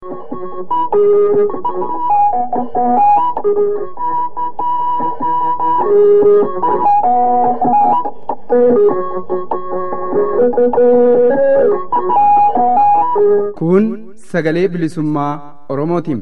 Kun sagalee bilisummaa Oromootiin.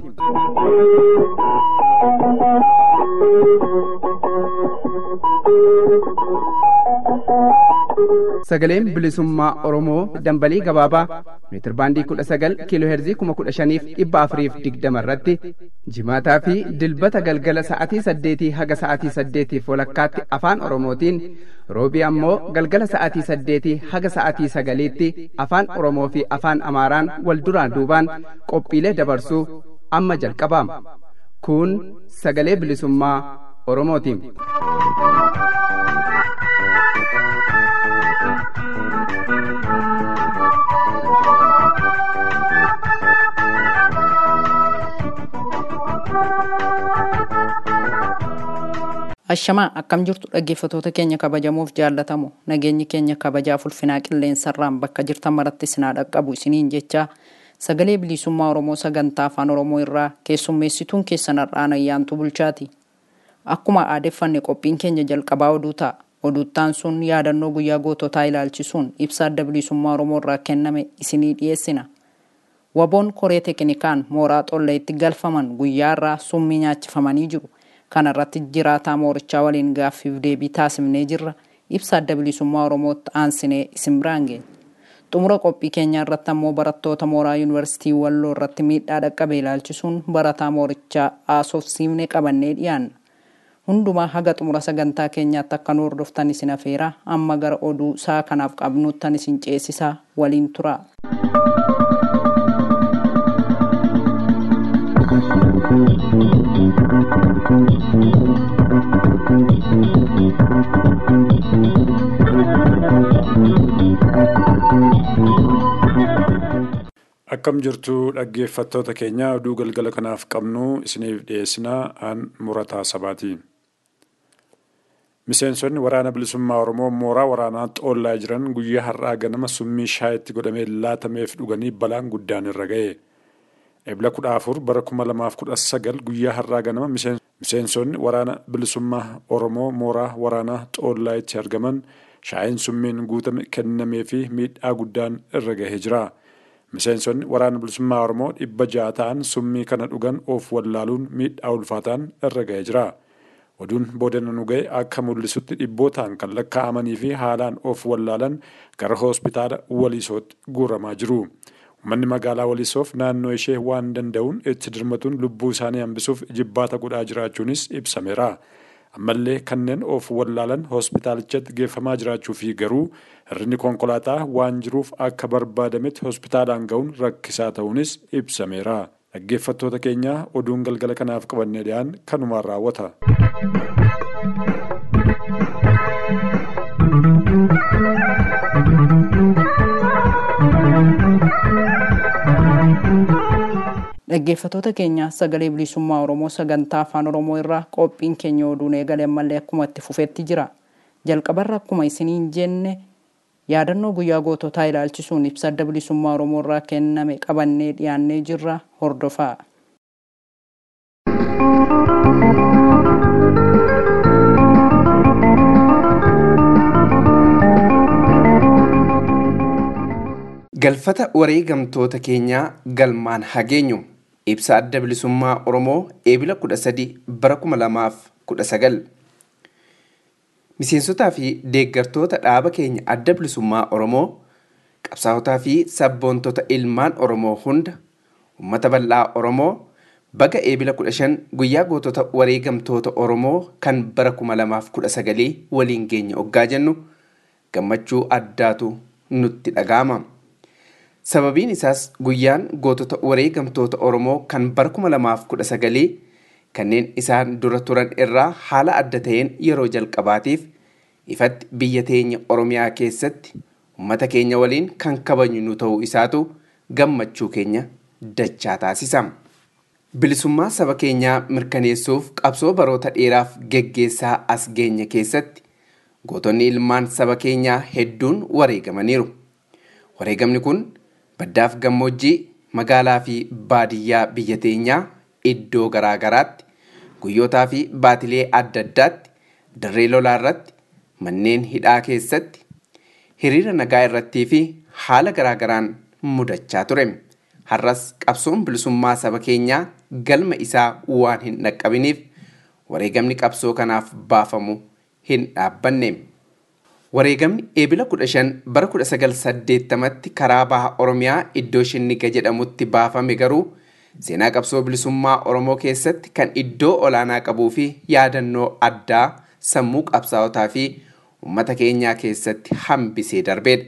Sagaleen bilisummaa Oromoo dambalii gabaabaa meetirbaandii kudha sagal kiiloo heerzii kuma kudha shaniif dhibba afuriif digdama irratti jimaataa fi dilbata galgala sa'atii saddeetii haga sa'atii saddeetiif walakkaatti afaan Oromootiin roobii ammoo galgala sa'atii saddeetii haga sa'atii sagaliitti afaan Oromoo fi afaan Amaaraan wal duraan duubaan qophiilee dabarsuu amma jalqabaama. Kun sagalee bilisummaa Oromootiin. Ashamaa akkam jirtu dhaggeeffatoota keenya kabajamuuf jaallatamu nageenyi keenya kabajaaf ulfinaa qilleensarraan bakka jirtan maratti isinaa dhaqqabu isiniin jecha sagalee bilisummaa Oromoo sagantaa afaan Oromoo irraa keessummeessituun keessan har'aan ayyaantu bulchaati. Akkuma aadeffanne qophiin keenya jalqabaa oduu ta'a. Oduuttaan sun yaadannoo guyyaa goototaa ilaalchisuun ibsa adda bilisummaa Oromoo irraa kenname isinii dhiyeessina. Waboon koree teknikaan mooraa xolleetti galfaman guyyaa irraa summii nyaachifamanii jiru. Kana irratti jiraataa moorichaa waliin gaaffiif deebii taasifnee jirra. Ibsa adda bilisummaa Oromootti aansinee isin biraan geenya. Xumura qophii keenyaa irratti ammoo barattoota mooraa yuunivarsiitii Walloo irratti miidhaa dhaqqabe ilaalchisuun barataa moorichaa haasofsiifne qabannee dhiyaanna. Hundumaa haga xumura sagantaa keenyaatti akka nu hordoftan isin afeera amma gara oduu isaa kanaaf qabnuuttan isin ceesisaa waliin tura. Akkam jirtu dhaggeeffattoota keenya oduu galgala kanaaf qabnu isiniif dhiyeessinaa aan murataa sabaati. Miseensonni waraana bilisummaa Oromoo mooraa waraanaa xoollaa jiran guyyaa har'aa ganama summii shaayitti godhamee laatameef dhuganii balaan guddaan irra ga'e. Ebla kudha afur bara kuma lamaaf kudha sagal guyyaa har'aa ganama miseensonni waraana bilisummaa Oromoo mooraa waraanaa xoollaa itti argaman shaayiin summiin guutame kennamee fi miidhaa guddaan irra gahee jira. Miseensonni waraana bilisummaa Oromoo dhibba ja'a ta'an summii kana dhugan of wallaaluun miidhaa ulfaataan irra gahee jira. Oduun boodana nu ga'e akka mul'isutti dhibbootaan kan lakkaa'amanii fi haalaan of wallaalan gara hospitaala waliisootti guuramaa jiru. Uummanni magaalaa waliisoof naannoo ishee waan danda'uun itti dirmatuun lubbuu isaanii hambisuuf jibbaata godhaa jiraachuunis ibsameera. ammallee kanneen of wallaalan hospitaalichatti geeffamaa jiraachuu fi garuu hirrinni konkolaataa waan jiruuf akka barbaadametti hospitaalaan ga'uun rakkisaa ta'uunis ibsameera. Dhaggeeffattoota keenya oduun galgala kanaaf qabannee dhiyaan kanumaan raawwata. Dhaggeeffatoota keenya sagalee bilisummaa Oromoo sagantaa afaan Oromoo irraa qophiin keenya oduun eegale ammallee akkuma itti fufetti jira. Jalqabarra akkuma isiniin jenne yaadannoo guyyaa goototaa ilaalchisuun ibsa adda bilisummaa Oromoo irraa kenname qabannee dhiyaannee jirra hordofaa. Galfata wareegamtoota keenyaa galmaan hageenyu ibsa adda bilisummaa Oromoo eebila kudha sadi bara kuma lamaaf kudha sagal. Miseensotaa fi deeggartoota dhaaba keenya adda bilisummaa Oromoo qabsaawotaa fi sabboontota ilmaan Oromoo hunda uummata bal'aa Oromoo baga eebila kudha shan guyyaa gootota wareegamtoota Oromoo kan bara kuma lamaaf kudha sagalii waliin geenya oggaa jennu gammachuu addaatu nutti dhaga'ama. Sababiin isaas guyyaan gootota wareegamtoota Oromoo kan bara kuma lamaaf kudha sagalii kanneen isaan dura turan irraa haala adda ta'een yeroo jalqabaatiif ifatti biyya teenya Oromiyaa keessatti uummata keenya waliin kan kabajnu nu ta'uu isaatu gammachuu keenya dachaa taasisa. Bilisummaa saba keenyaa mirkaneessuuf qabsoo baroota dheeraaf geggeessaa as geenya keessatti gootonni ilmaan saba keenyaa hedduun wareegamaniiru. Wareegamni kun baddaaf gammoojjii magaalaa fi baadiyyaa biyya teenyaa iddoo garaa garaatti guyyootaa fi baatilee adda addaatti dirree lolaa irratti manneen hidhaa keessatti hiriira nagaa irrattii fi haala garaa garaan mudachaa ture. Har'as qabsoon bilisummaa saba keenyaa galma isaa waan hin dhaqqabiniif wareegamni qabsoo kanaaf baafamu hin dhaabbanne. Wareegamni eebila 15 bara 1980tti karaa baha Oromiyaa iddoo Shinniga jedhamutti baafame garuu seenaa qabsoo bilisummaa Oromoo keessatti kan iddoo olaanaa qabuu fi yaadannoo addaa sammuu qabsaa'otaa fi uummata keenyaa keessatti hambisee darbedha.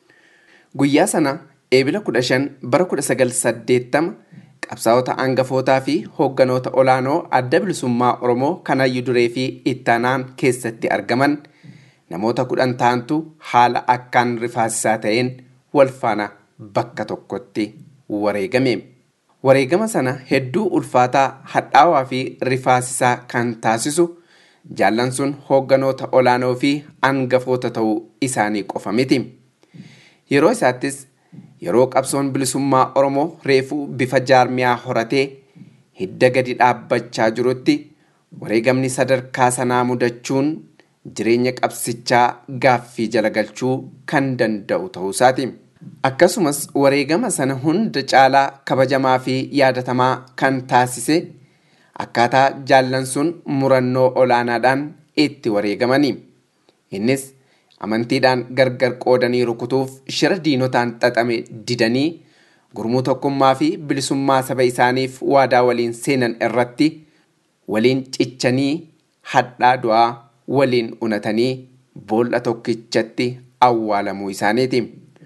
Guyyaa sana eebila 15 bara 1980 qabsaa'ota hangafootaa fi hoogganoota olaanoo adda bilisummaa Oromoo kan hayyu duree fi ittaanaan keessatti argaman namoota kudhan ta'antu haala akkaan rifaasisaa ta'een wal faana bakka tokkotti wareegame. Wareegama sana hedduu ulfaataa hadhaawaa fi rifaasisaa kan taasisu jaallan sun hoogganoota olaanoo fi hangafoota ta'uu isaanii qofa miti. Yeroo isaattis yeroo qabsoon bilisummaa Oromoo reefuu bifa jaarmiyaa horatee hidda gadi dhaabbachaa jirutti wareegamni sadarkaa sanaa mudachuun jireenya qabsichaa gaaffii jala galchuu kan danda'u ta'uusaati. Akkasumas wareegama sana hunda caalaa kabajamaa fi yaadatamaa kan taasise akkaataa jaallan sun murannoo olaanaadhaan itti wareegamani. Innis amantiidhaan gargar qoodanii rukutuuf shira diinotaan xaxame didanii gurmuu tokkummaa fi bilisummaa saba isaaniif waadaa waliin seenan irratti waliin cichanii hadhaa du'aa waliin unatanii boolla tokkichatti awwaalamuu isaaniiti.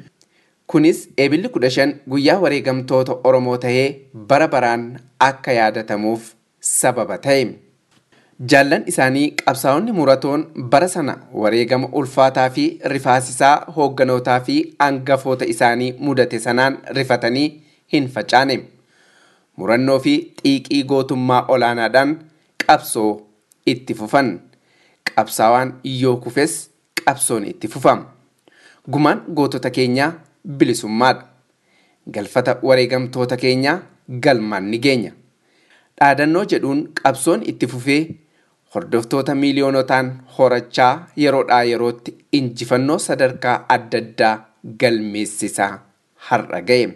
Kunis eebilli kudha shan guyyaa wareegamtoota Oromoo tahee bara baraan akka yaadatamuuf sababa ta'e. Jaallan isaanii qabsaa'onni muratoon bara sana wareegama ulfaataa fi rifaasisaa hoogganotaa fi hangafoota isaanii mudate sanaan rifatanii hin facaane. Murannoo fi xiiqii gootummaa olaanaadhaan qabsoo itti fufan. Qabsaawaan yoo kufes qabsoon itti fufama. Gumaan gootota keenyaa bilisummaadha. Galfata wareegamtoota keenyaa galmaan ni geenya. Dhaadannoo jedhuun qabsoon itti fufee hordoftoota miiliyoonotaan horachaa yeroodhaa yerootti injifannoo sadarkaa adda addaa galmeessisaa har'a ga'e.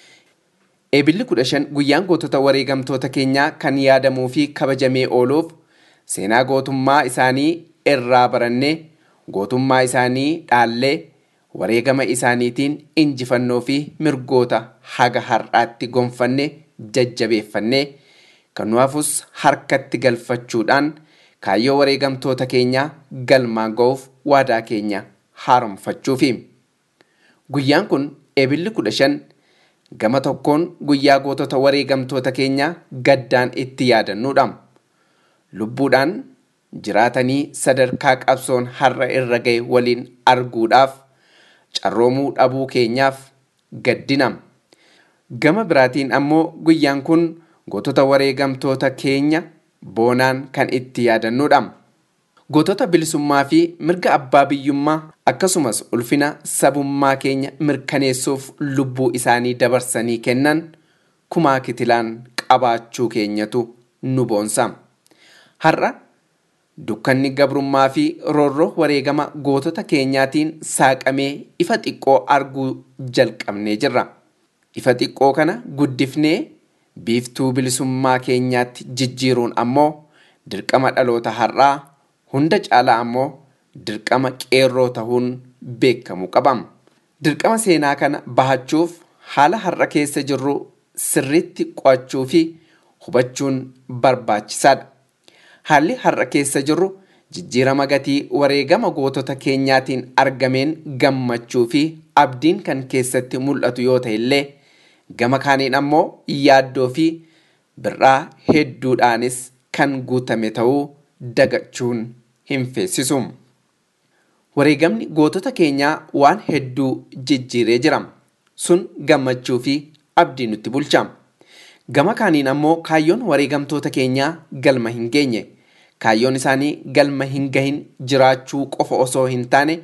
Eebilli kudha shan guyyaan gootota wareegamtoota keenyaa kan yaadamuu fi kabajamee ooluuf seenaa gootummaa isaanii irraa barannee gootummaa isaanii dhaallee wareegama isaaniitiin injifannoo fi mirgoota haga har'aatti gonfanne jajjabeeffannee kan nu hafus harkatti galfachuudhaan kaayyoo wareegamtoota keenyaa galmaan ga'uuf waadaa keenya haaromfachuufi. Guyyaan kun eebilli kudha shan gama tokkoon guyyaa gootota wareegamtoota keenyaa gaddaan itti yaadannuudha. Lubbuudhaan jiraatanii sadarkaa qabsoon har'a irra ga'e waliin arguudhaaf carroomuu dhabuu keenyaaf gaddina. Gama biraatiin ammoo guyyaan kun gootota wareegamtoota keenya boonaan kan itti yaadannuudha. Gootota bilisummaa fi mirga abbaa biyyummaa akkasumas ulfina sabummaa keenya mirkaneessuuf lubbuu isaanii dabarsanii kennan kumaa kitilaan qabaachuu keenyatu nu boonsa. Har'a dukkanni gabrummaa fi roorroo wareegama gootota keenyaatiin saaqamee ifa xiqqoo arguu jalqabnee jirra. Ifa xiqqoo kana guddifnee biiftuu bilisummaa keenyaatti jijjiiruun ammoo dirqama dhaloota har'aa hunda caalaa ammoo dirqama qeerroo tahuun beekamu qabam. Dirqama seenaa kana bahachuuf haala har'a keessa jirru sirriitti qo'achuu fi hubachuun barbaachisaadha. Haalli har'a keessa jirru jijjiirama gatii wareegama gootota keenyaatiin argameen gammachuu fi abdiin kan keessatti mul'atu yoo ta'e illee gama kaaniin ammoo yaaddoo fi birraa hedduudhaanis kan guutame ta'uu dagachuun hin feessisu. Wareegamni gootota keenyaa waan hedduu jijjiiree jira. Sun gammachuu fi abdii nutti bulcha. Gama kaaniin ammoo kaayyoon wareegamtoota keenyaa galma hin geenye. Kaayyoon isaanii galma hin gahin jiraachuu qofa osoo hin taane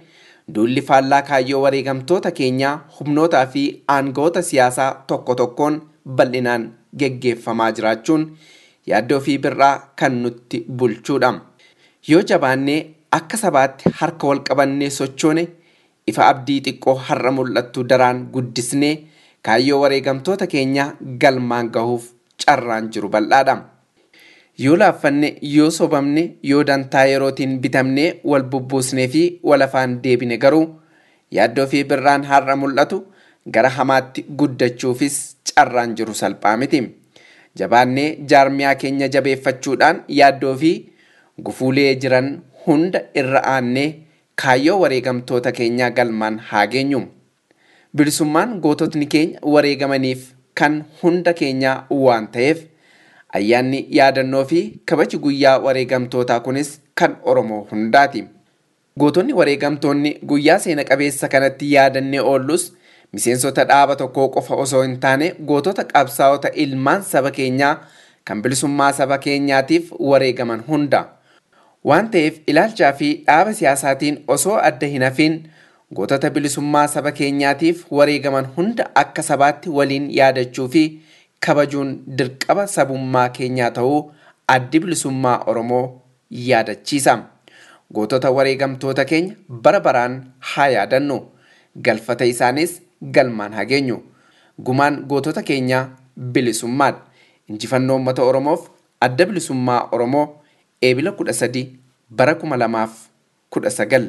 duulli faallaa kaayyoo wareegamtoota keenyaa humnootaa fi aangoota siyaasaa tokko tokkoon bal'inaan geggeeffamaa jiraachuun yaaddoo fi birraa kan nutti bulchuudha. Yoo jabaannee akka sabaatti harka wal qabannee sochoone ifa abdii xiqqoo har'a mul'attu daraan guddisnee kaayyoo wareegamtoota keenyaa galmaan gahuuf carraan jiru bal'aadha. Yoo laaffanne, yoo sobamne, yoo dantaa yerootiin bitamnee wal bubbuusnee fi wal afaan deebine garuu yaaddoo fi birraan har'a mul'atu gara hamaatti guddachuufis carraan jiru salphaa miti. Jabaannee jaarmiyaa keenya jabeeffachuudhaan yaaddoo fi gufuulee jiran hunda irra aannee kaayyoo wareegamtoota keenyaa galmaan haa geenyu. Bilisummaan goototni keenya wareegamaniif kan hunda keenyaa waan ta'eef ayyaanni yaadannoo fi kabaji guyyaa wareegamtootaa kunis kan Oromoo hundaati. Gootonni wareegamtoonni guyyaa seena qabeessa kanatti yaadannee oollus miseensota dhaaba tokkoo qofa osoo hin taane gootota qabsaa'ota ilmaan saba keenyaa kan bilisummaa saba keenyaatiif wareegaman hunda. Waan ta'eef ilaalchaa fi dhaaba siyaasaatiin osoo adda hin hafiin gootota bilisummaa saba keenyaatiif wareegaman hunda akka sabaatti waliin yaadachuu fi kabajuun dirqama sabummaa keenyaa ta'uu addi bilisummaa Oromoo yaadachiisa. Gootota wareegamtoota keenya bara baraan haa yaadannu. Galfata isaanis galmaan haa geenyu. Gumaan gootota keenyaa bilisummaadha. Injifannoo uummata Oromoof adda bilisummaa Oromoo eebila kudha sadi bara kuma lamaaf kudha sagal.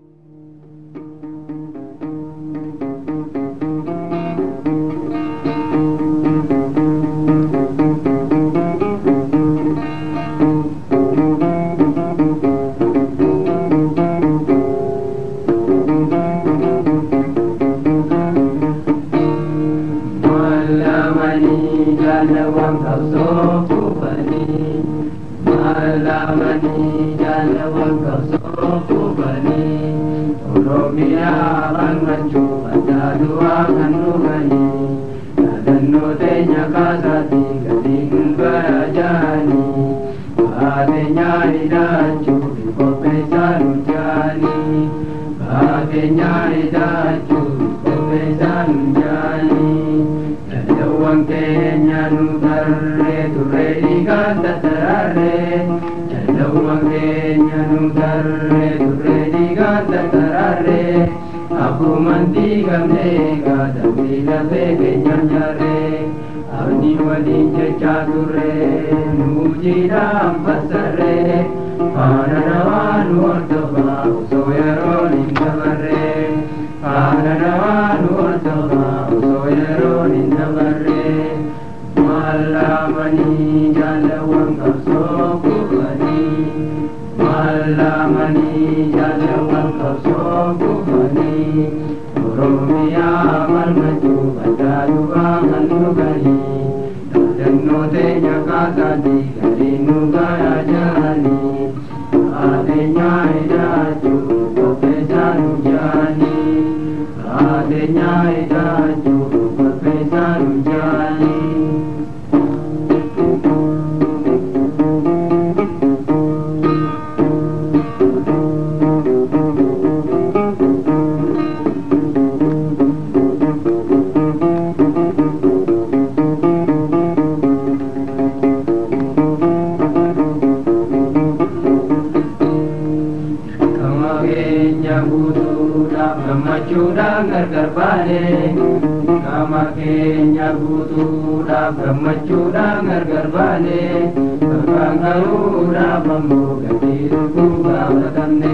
gammachuudhaan gargar baane qaama keenya guutuudhaaf gammachuudhaan gargar baane bakkaan gahuudhaaf ammoo gatii dhukkuu gaafatamne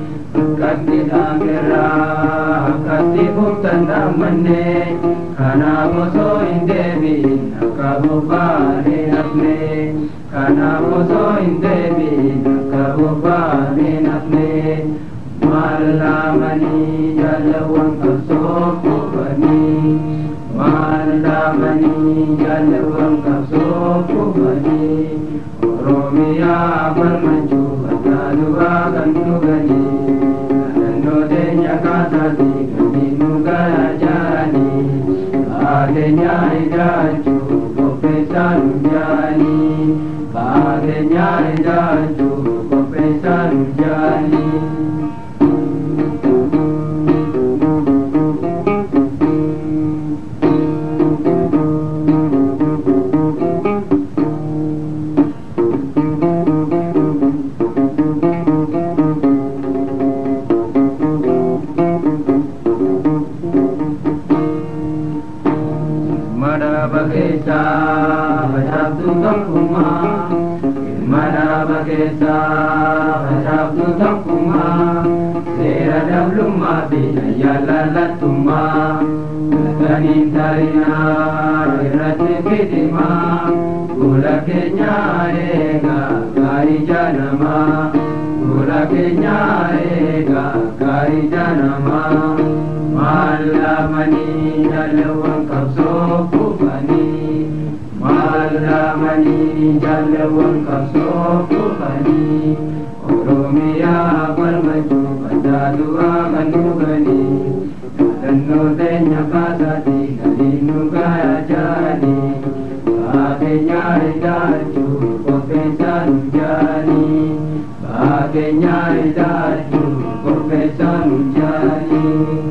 akkatti dhaangerraa akkatti fuftan dhaammanne kanaaf osoo hin deebiin akka bobbaanee hafne kanaaf osoo hin deebiin akka bobbaanee hafne maalamanii jaalawwan qabsoo kubanii maalamanii jaalawwan qabsoo kubanii oromiyaa falmachuu bakka duraa kan dhuganii kadhannoo teenya kaasaatii gadi nu garajaanii baateenyaa idaachuu qopheessaa nu jaanii baateenyaa idaachuu qopheessaa nu jaanii. keessaa facaaftuu tokkummaa ilma dhaaba keessaa facaaftuu tokkummaa seera dablummaa fi ayyaalalattummaa galtaniin tarinaa irratti fitimaa fuula keenyaa eegaa gaarii jaanamaa fuula keenyaa eegaa gaarii jaanamaa maalamanii jaalawwan qabsoo kufanii maalamanii jaalawwan qabsoo kufanii oromiyaa falmachuu baddaa du'aa kan dhuganii yaadannoo teenya kaasaatii galiin nu gayaa jaanii baakeenyaa ilaalchuu qopheessaa nu jaanii baakeenyaa ilaalchuu qopheessaa nu jaanii.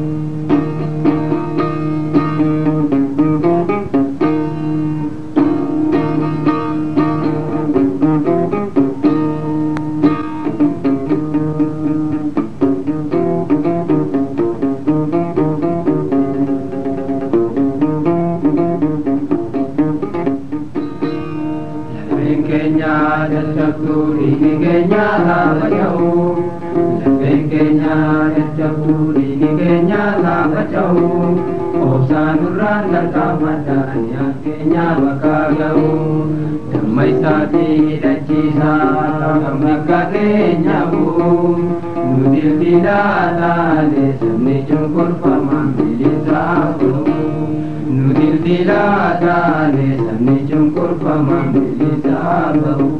Lafeen keenya dadhabtuu dhiigi keenya laafaca'u. Lafeen keenya dadhabtuu dhiigi keenya laafaca'u. Obsaan nurraan darqamadhaan yaan keenya bakka ga'u. Damma isaatii hidhachiisaa kan bakka keenya bu'u. Nu dildiidhaa taane sabni cunqurfamaan bilisaa bu'u. Nu dildiidhaa taane sabni cunqurfamaan bilisaa ba'u.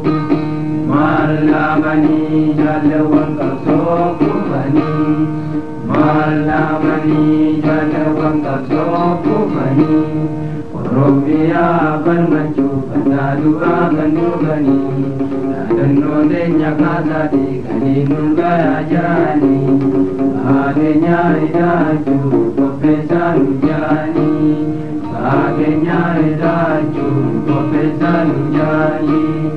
Maalamanii jaalawwan qabsoo kufanii. Maalamanii jaalawwan qabsoo kufanii. Oromiyaa falmachuu baddaa du'aa kan dhuganii. Yaadannoo teenya kaasaatii galiin nu gayaa jaanii. Baakeenyaa hidhaachuu qopheessaa nu jaanii. Baakeenyaa hidhaachuu qopheessaa nu jaanii.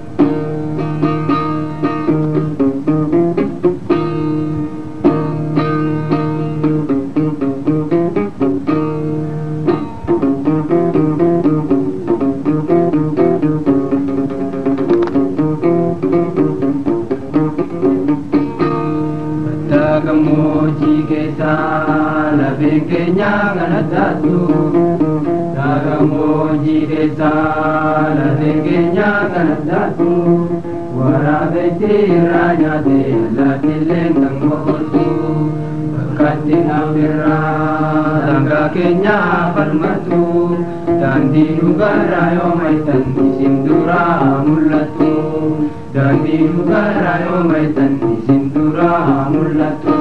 Bakka gammoojjii keessaa lafeen keenya kana taatu. Bakka gammoojjii keessaa lafeen keenya kana taatu. Waraabessi irraa nyaatee allaattiillee kan boqotu. Bakkatti nafirraa sangaa keenya falmatu. Daandii dhugaarraa yoo maaytan isin duraa mul'atu. Daandii dhugaarraa yoo maaytan isin duraa mul'atu.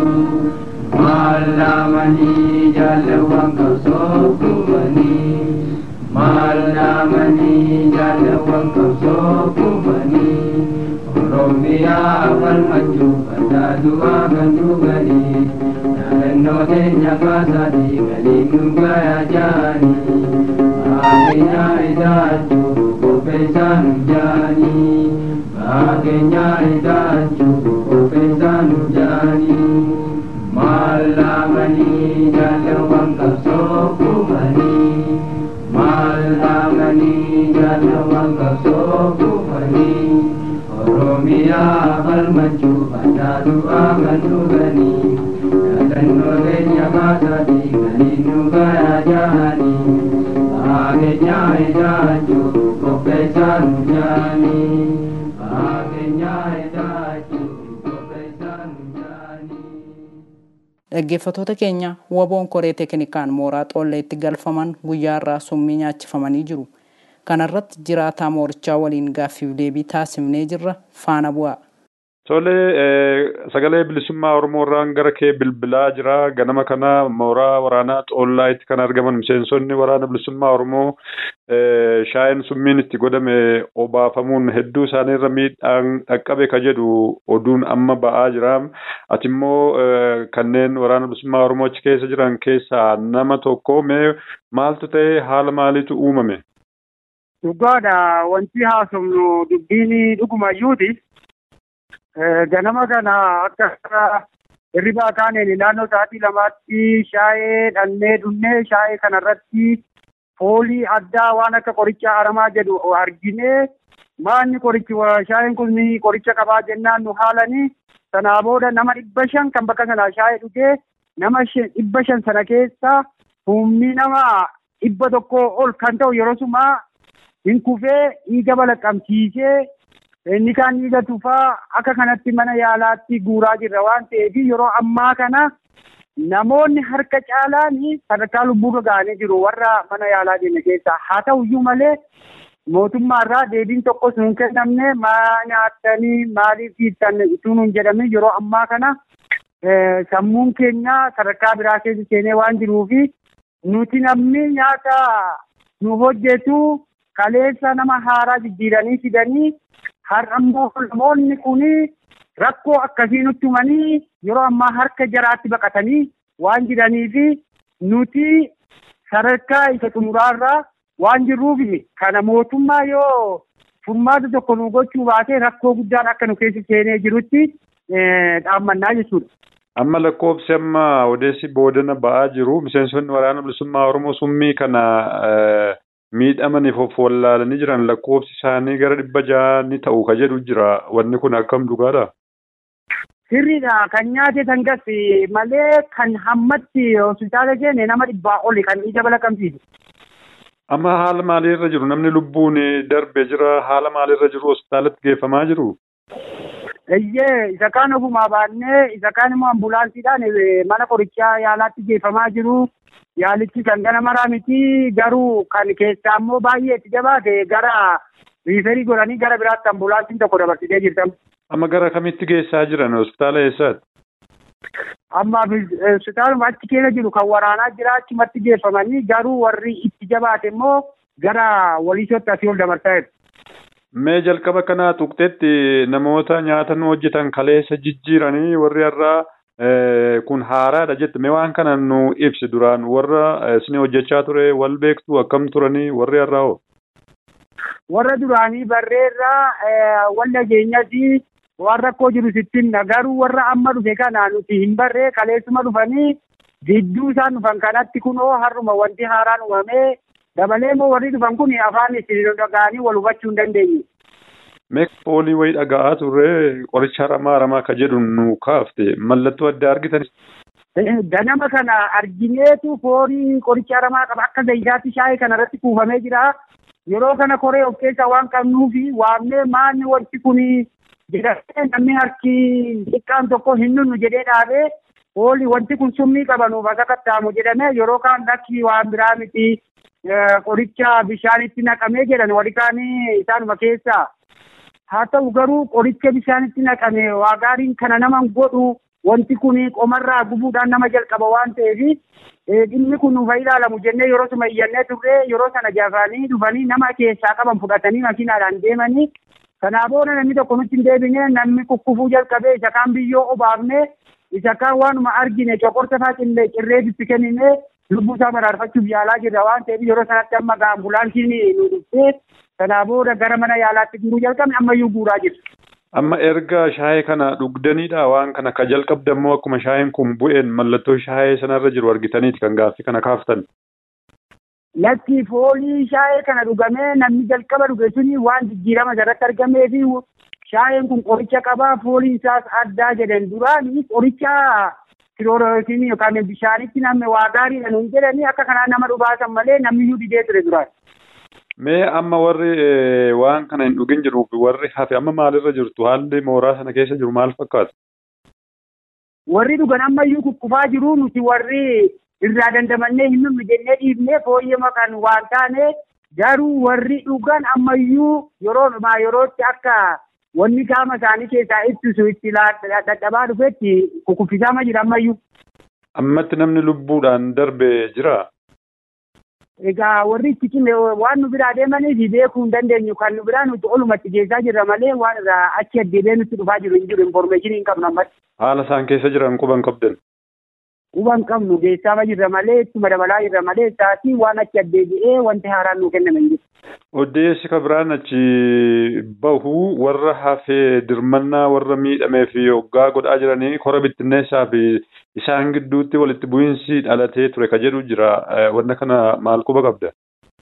Maalamanii jaalawwan qabsoo kufanii. Maalamanii jaalawwan qabsoo kufanii. Oromiyaa falmachuu baddaa du'aa kan dhuganii. Yaadannoo teenya kaasaatii galiin nu gayaa jaanii. Baakeenyaa hidhaachuu qopheessaa nu jaanii. Baakeenyaa hidhaachuu qopheessaa nu jaanii. Maalamanii jaalawwan qabsoo kufanii. Maalamanii jaalawwan qabsoo kufanii. Oromiyaa falmachuu baddaa du'aa kan dhuganii. Yaadannoo teenya kaasaatii galiin nu gayaa jaanii. Baakeenyaa hidhaachuu qopheessaa nu jaanii. Baakeenyaa hidhaachuu qopheessaa nu jaanii. Dhaggeeffattoota keenya waboon koree teeknikaan mooraa xoolleetti galfaman guyyaa irraa summii nyaachifamanii jiru. Kana irratti jiraataa moorichaa waliin gaaffiif deebii taasifnee jirra faana bu'aa. Tole sagalee bilisummaa Oromoo irraan gara kee bilbilaa jira. Ganama kana mooraa waraanaa Xoollaayitti kan argaman miseensonni waraana bilisummaa Oromoo shaayeen summiin itti godhame obaafamuun hedduu isaaniirra miidhaan dhaqqabe ka jedhu oduun amma ba'aa jira. Ati immoo kanneen waraana bilisummaa Oromoo achi keessa jiran keessaa nama tokko mee maaltu ta'e haala maaliitu uumame? Dhugaadha wanti haasofnu dubbiin dhugumayyuuti. ganama kana akka hirribaa kaaneen naannoo sa'aatii lamaatti shaayee dhannee dhunnee shaayee kanarratti foolii addaa waan akka qoricha aramaa jedhu arginee maanni qorichi shaayiin kun qoricha qabaa jennaan nu haalanii sanaa booda nama dhibba shan kan bakka sanaa shaayii dhugee nama dhibba shan sana keessa humni nama dhibba tokko ol kan ta'u yeroo sumaa hin kufee dhiiga balaqqamsiisee inni kaan dhiiga tufaa akka kanatti mana yaalaatti guuraa jirra waan ta'eef yeroo ammaa kana namoonni harka caalaan sadarkaa lubbuurra ga'anii jiru warra mana yaalaa deeme keessaa haa ta'uyyuu malee mootummaarraa deebiin tokkos nuun kennamne maa nyaattanii maaliif hiittan utuu nuun jedhame yeroo ammaa kana sammuun keenya sadarkaa biraa keessa seenee waan jiruufi nuti namni nyaata nu hojjetu kaleessa nama haaraa jijjiiranii fidanii har'ammoo namoonni kuni rakkoo akkasii nutti himanii yeroo ammaa harka jaraatti baqatanii waan jiraniifi nuti sadarkaa isa xumuraarraa waan jirruuf kana mootummaa yoo furmaata tokko nu gochuu baate rakkoo guddaan akka nu keessa seenee jirutti dhaammannaa jechuudha. Amma lakkoofsi amma odeessi boodana ba'aa jiru miseensonni waraana bilisummaa Oromoo summii kana miidhamaniif of wallaalanii jiran lakkoofsi isaanii gara dhibba ja'a ni ta'u ka jedhu jira wanni kun akkam dhugaadha. Sirriidha kan nyaate sangas malee kan hammatti hospitaala seene nama dhibbaa oli kan ija balaqqamsiisu. Amma haala maaliirra jiru namni lubbuun darbe jira haala maaliirra jiru hospitaalatti geeffamaa jiru. Eeyyee isa kaan ofumaa baannee isa kaan immoo ambulaansiidhaan mana qorichaa yaalaatti geeffamaa jiru. Yaalichi kan gana maraa miti garuu kan keessaa immoo baay'ee itti jabaate gara riiferii godhanii gara biraatti ambulaansiin tokko dabarsitee jirtam. Amma gara kamitti geessaa jiran hospitaala eessaati? Amma hospitaaluma achi keessa jiru kan waraanaa jira achumatti geeffamanii garuu warri itti jabaate immoo gara waliisootti asii ol dabarsaa jiru. Mee jalqaba kanaa tuqxetti namoota nyaata nu hojjetan kaleessa jijjiiranii warri har'aa kun haaraadha jette mee waan kana nu ibsi duraan warra isin hojjechaa ture wal beektu akkam turanii warri har'aa hoo? Warra duraanii barreerraa wal nageenyati waan rakkoo jiru sittin garuu warra amma dhufe kana nuti hin barree kaleessuma dhufanii gidduu isaan dhufan kanatti kunoo har'uma wanti haaraan uumamee dabalee immoo warri dhufan kun afaan itti dhaga'anii wal hubachuu hin dandeenye. Mee foolii wayii dhaga'aa turre qoricha haramaa haramaa ka jedhu nu kaafte mallattoo addaa argitan. Ganama kana argineetu foolii qoricha haramaa qaba akka zayitaatti shaayii kana irratti kuufamee jira. Yeroo kana koree of keessaa waan qabnuufi waamnee maanni wanti kun jedhamee namni harki xiqqaan tokko hin nunnu jedhee dhaabee foolii wanti kun summii qabanuuf akka qaxxaamu jedhamee yeroo kaan lakki waan biraa miti qoricha bishaanitti naqamee jedhan warri kaanii isaanuma keessaa. haa ta'u garuu qoricha bishaanitti naqame waa gaariin kana nama godhu wanti kun qomarraa gubuudhaan nama jalqaba waan ta'eef dhimmi kun nuuf ilaalamu jennee yeroo suma iyyannee turre yeroo sana jaafanii dhufanii nama keessaa qaban fudhatanii makiinaadhaan deemanii kanaa booda namni tokko nutti hin deebine namni kukkufuu jalqabee isa kaan biyyoo obaafne isa kaan waanuma argine coqorsa faa cirree bitti kennine lubbuu isaa baraarfachuuf yaalaa jirra waan ta'eef yeroo sanatti amma ambulaansiin nu dhuftee kanaa booda gara mana yaalaatti guuruu jalqabne ammayyuu guuraa jirra. Amma erga shaayee kana dhugdaniidha waan kana ka jalqabdan immoo akkuma shaayeen kun bu'een mallattoo shaayee sanarra jiru argitaniiti kan gaaffii kana kaaftan. Lakki foolii shaayee kana dhugamee namni jalqaba dhuge suni waan jijjiirama irratti argamee fi shaayeen kun qoricha qabaa fooliin isaas addaa jedhan duraanii qoricha kiloorootiin yookaan bishaanitti namni waa gaariidha nuun jedhanii akka kanaan nama dhugaasan malee namniyyuu didee ture duraan. Mee amma warri waan kana hin dhugin jiru warri hafe amma maalirra jirtu haalli mooraa sana keessa jiru maal fakkaata? Warri dhugan ammayyuu kukkufaa jiru nuti warri irraa dandamannee hin dhumne jennee dhiifnee fooyyama kan waan taane garuu warri dhugan ammayyuu yeroo dhumaa yerootti akka wanni qaama isaanii keessaa ittisu itti dadhabaa dhufetti kukuffisaa jira ammayyuu. Ammatti namni lubbuudhaan darbe jira. Egaa warri itti cime waan nu biraa deemaniif beekuu hin dandeenyu kan nu biraa nuti olumatti geessaa jirra malee waan irraa achi addeebee nutti dhufaa jiru hin jiru informeeshinii hin qabnu ammatti. Haala isaan keessa jiran quban qabdan. Quban qabnu geessaa jirra malee ittuma dabalaa jirra malee isaatii waan achi addeebi'ee wanti haaraan nu kenname hin jiru. Odeessi ka biraan achi bahu warra hafee dirmannaa warra miidhamee fi hoggaa godhaa jiranii kora bittinneessaa fi isaan gidduutti walitti bu'iinsi dhalatee ture ka jedhu jira. Wanna kana maal quba qabda?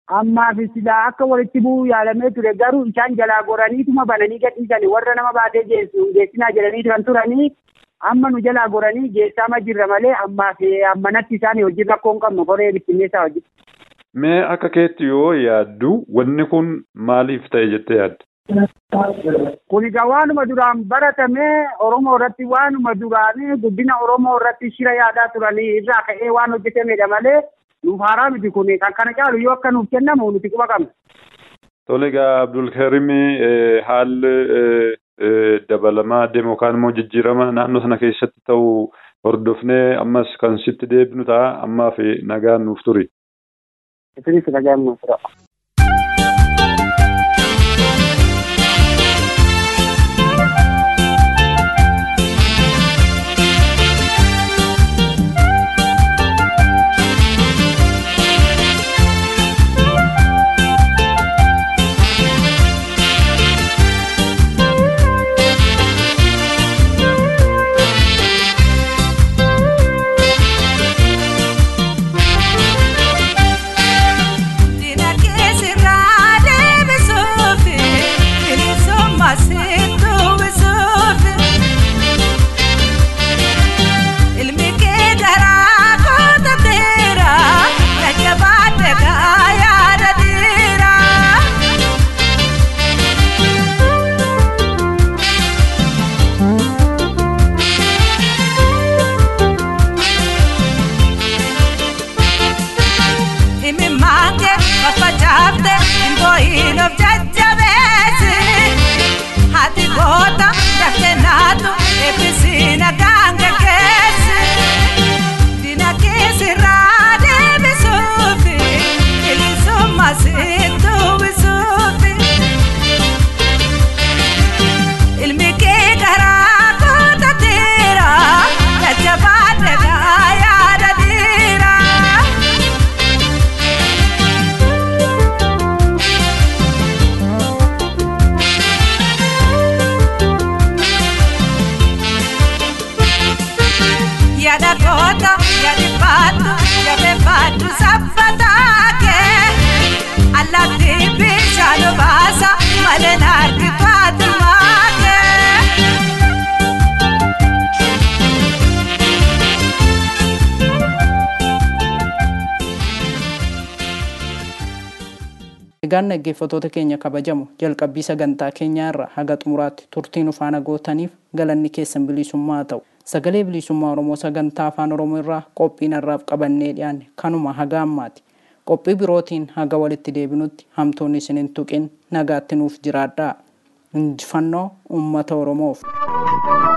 ammaaf silaa akka walitti bu'uu yaalamee ture garuu isaan jalaa goraniituma bananii gadhiisanii warra nama baatee geessu geessinaa jedhanii kan turanii amma nu jalaa goranii geessaama jirra malee ammaaf ammanatti isaan hojii rakkoo hin qabnu koree bittinneessaa hojii. Mee akka keetti yoo yaaddu wanni kun maaliif ta'e jettee yaadda? Kun egaa waanuma duraan baratamee Oromoo irratti waanuma duraanii guddina Oromoo irratti shira yaadaa turanii irraa ka'ee waan hojjetamedha malee nuuf haaraa miti kun kan kana caalu yoo akka nuuf kennamu nuti quba qabna. Tole egaa Abdulkarim haalli dabalamaa deemu yookaan immoo jijjiirama naannoo sana keessatti ta'u hordofnee ammas kan sitti deebinu ta'a ammaaf nagaan nuuf turi. Isinis nagaan nuuf tura. Egaan dhaggeeffattoota keenya kabajamu jalqabbii sagantaa keenyaa irra haga xumuraatti turtiin ufaana gootaniif galanni keessan bilisummaa ta'u. Sagalee bilisummaa Oromoo sagantaa afaan Oromoo irraa qophiin har'aaf qabannee dhiyaanne kanuma haga ammaati. Qophii birootiin haga walitti deebinutti hamtoonni isin hin tuqin nagaatti nuuf jiraadhaa. Injifannoo uummata Oromoof.